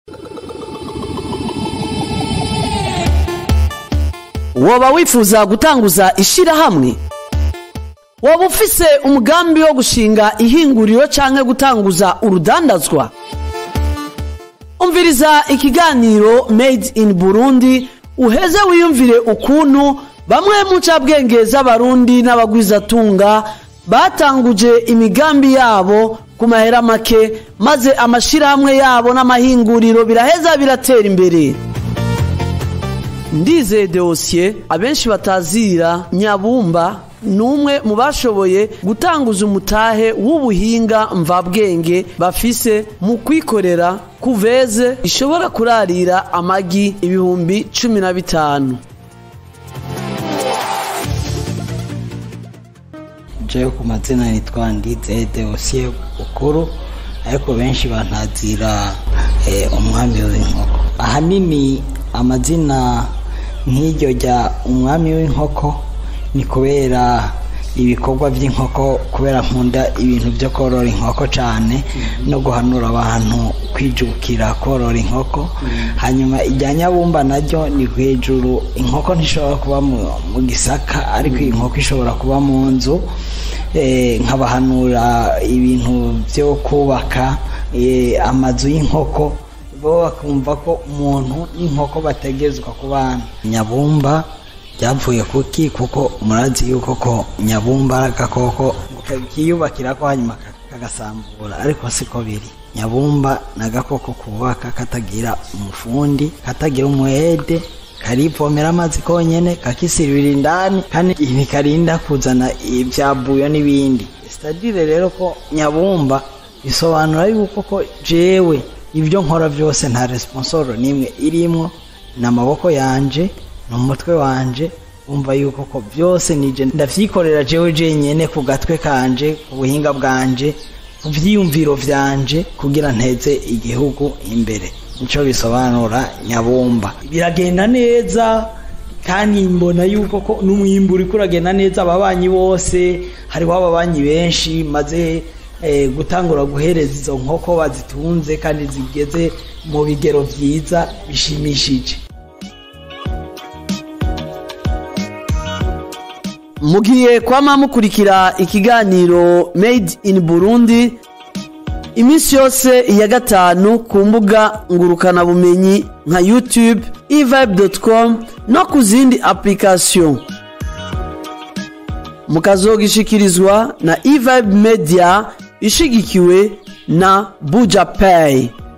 woba wifuza gutanguza ishirahamwe waba ufise umugambi wo gushinga ihinguriro canke gutanguza urudandazwa umviriza ikiganiro made in burundi uheze wiyumvire ukuntu bamwe mu ncabwenge z'abarundi n'abagwizatunga batanguje imigambi yabo ku mahera make maze amashirahamwe yabo n'amahinguriro biraheza biratera imbere ndizeye deosiye abenshi batazira nyabumba ni umwe mu bashoboye gutanguza umutahe w'ubuhinga mvabwenge bafise mu kwikorera kuveze ishobora kurarira amagi ibihumbi cumi na bitanu jewe ku mazina nitwa ndize deosiye bukuru ariko benshi bantazira eh, umwami w'inkoko ahanini amazina nk'iryo rya umwami w'inkoko ni kubera ibikorwa by'inkoko kubera nkunda ibintu byo korora inkoko cyane no guhanura abantu kwijukira korora inkoko hanyuma irya nyabumba naryo ni hejuru inkoko ntishobora kuba mu gisaka ariko iyi nkoko ishobora kuba mu nzu nkabahanura ibintu byo kubaka amazu y'inkoko bo bakumva ko umuntu n'inkoko bategezwa ku bana nyabumba byavuye kuki kuko murazi yuko ko nyabumba ari agakoko kiyubakira ko hanyuma kagasambura ariko siko biri nyabumba ni agakoko kubaka katagira umufundi katagira umuhede karivomera amazi konyene kakisirira indani kandi ntikarinda kuzana ibyabuyo n'ibindi sitadire rero ko nyabumba bisobanura yuko ko jewe ibyo nkora byose nta responsoro n'imwe irimwo ni amaboko yanje ni umutwe wanje wumva yuko ko byose nije ndavyikorera jewe jenyene ku gatwe kanje ku buhinga bwanje ku vyiyumviro vyanje kugira nteze igihugu imbere nico bisobanura nyabumba biragenda neza kandi mbona yuko ko n'umwimbu uriko uragenda neza ababanyi bose hariho ababanyi benshi maze gutangura guhereza izo nkoko bazitunze kandi zigeze mu bigero byiza bishimishije mugiye kwama mukurikira ikiganiro made in burundi iminsi yose ya gatanu ku mbuga ngurukanabumenyi nka youtube evibe.com no ku zindi application mukazogishikirizwa na evibe media ishigikiwe na buja pay